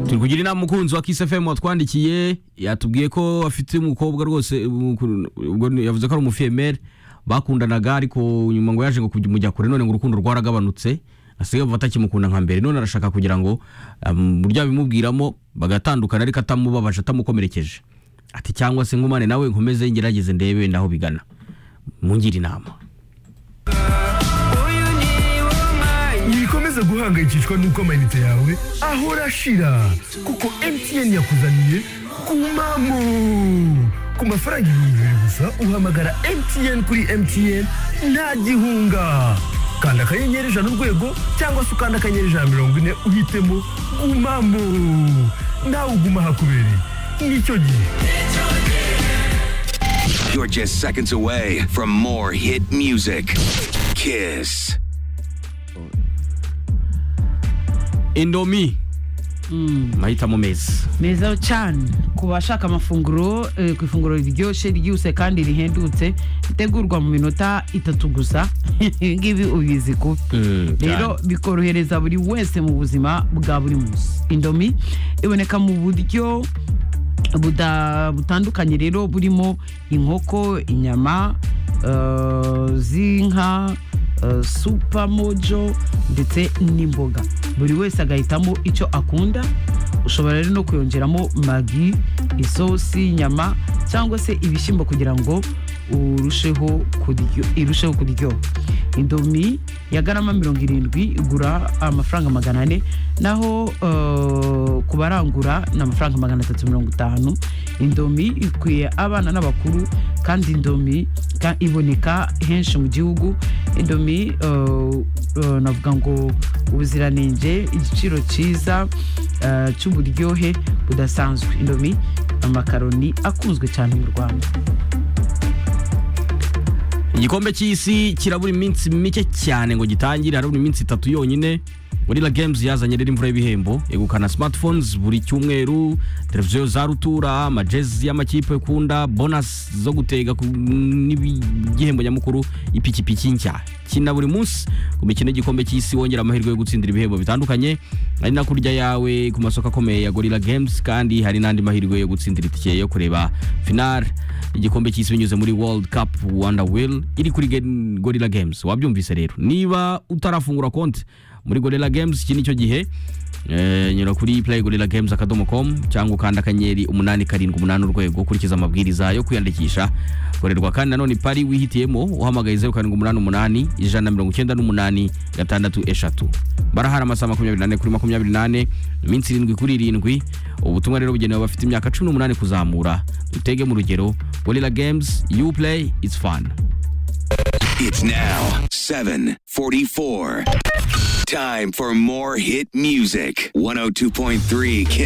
turi kugira inama umukunzi wa Kiss FM watwandikiye yatubwiye ko afite umukobwa rwose ubwo yavuze ko ari umufiyemeri bakundanaga ariko nyuma ngo yaje ngo kumujya kure none ngo urukundo rwaragabanutse asigaye bumva atakimukunda nka mbere none arashaka kugira ngo burya bimubwiramo bagatandukana ariko atamubabaje atamukomerekeje ati cyangwa se nkumane nawe nkomeze ngerageze ndebe naho bigana mungire inama ntibikomeze guhangayikishwa n'uko amayinite yawe ahora ashira kuko MTN yakuzaniye kumamo ku mafaranga ibihumbi bibiri gusa uhamagara MTN kuri MTN nta gihunga kanda akanyenyeri ijana urwego cyangwa se ukanda akanyenyeri ijana mirongo ine uhitemo gumamo nawe uguma ahakubereye nicyo gihe You're just seconds away from more hit music. Kiss. indomi mahitamo meza meza cyane ku bashaka amafunguro eh, ku ifunguro riryoshye ryihuse kandi rihendutse ritegurwa mu minota itatu gusa ibi ngibi ubizi kubi Mm, rero bikorohereza buri wese mu buzima bwa buri munsi indomi iboneka mu buryo buda- butandukanye rero burimo inkoko inyama eh, z'inka eh, supamojo ndetse n'imboga buri wese agahitamo icyo akunda ushobora rero no kuyongeramo magi isosi inyama cyangwa se ibishyimbo kugira ngo urusheho kuryo- irusheho kuryoha indomi ya garama mirongo irindwi igura amafaranga magana ane naho eh, ku barangura ni amafaranga magana atatu mirongo itanu indomi ikwiye abana n'abakuru kandi indomi ka- iboneka henshi mu gihugu indomi eh, eh, navuga ngo ubuziranenge igiciro cyiza eh, cy'uburyohe budasanzwe indomi amakaroni akunzwe cyane mu rwanda igikombe cy'isi kirabura iminsi mike cyane ngo gitangire harabura iminsi itatu yonyine gorilla games yazanye rero imvura y'ibihembo yegukana smartphones buri cyumweru televiziyo za rutura amajezi y'amakipe ukunda bonus zo gutega ku- n'igihembo nyamukuru ipikipiki nshya kina buri munsi ku mikino y'igikombe cy'isi wongera amahirwe yo gutsindira ibihembo bitandukanye ari na kurya yawe ku masoko akomeye ya gorilla games kandi hari n'andi mahirwe yo gutsindira itike yo kureba finale igikombe cy'isi binyuze muri world cup rwanda will iri kuri Gen- gorilla games wabyumvise rero niba utarafungura konti muri gorilla games iki nicyo gihe Eh, nyura kuri play gorilla games akadomo com cyangwa ukanda akanyenyeri umunani karindwi umunani urwego ukurikiza amabwiriza yo kwiyandikisha gorerwa kandi nanone pari wihitiyemo uhamagaye zeru karindwi umunani umunani ijana na mirongo icyenda n'umunani gatandatu eshatu barahari amasaha makumyabiri n'ane kuri makumyabiri n'ane iminsi irindwi kuri irindwi ubutumwa rero bugenewe abafite imyaka cumi n'umunani kuzamura dutege mu rugero gorilla games you play it's fun It's now 744. Time for more hit music. 102.3 Kiss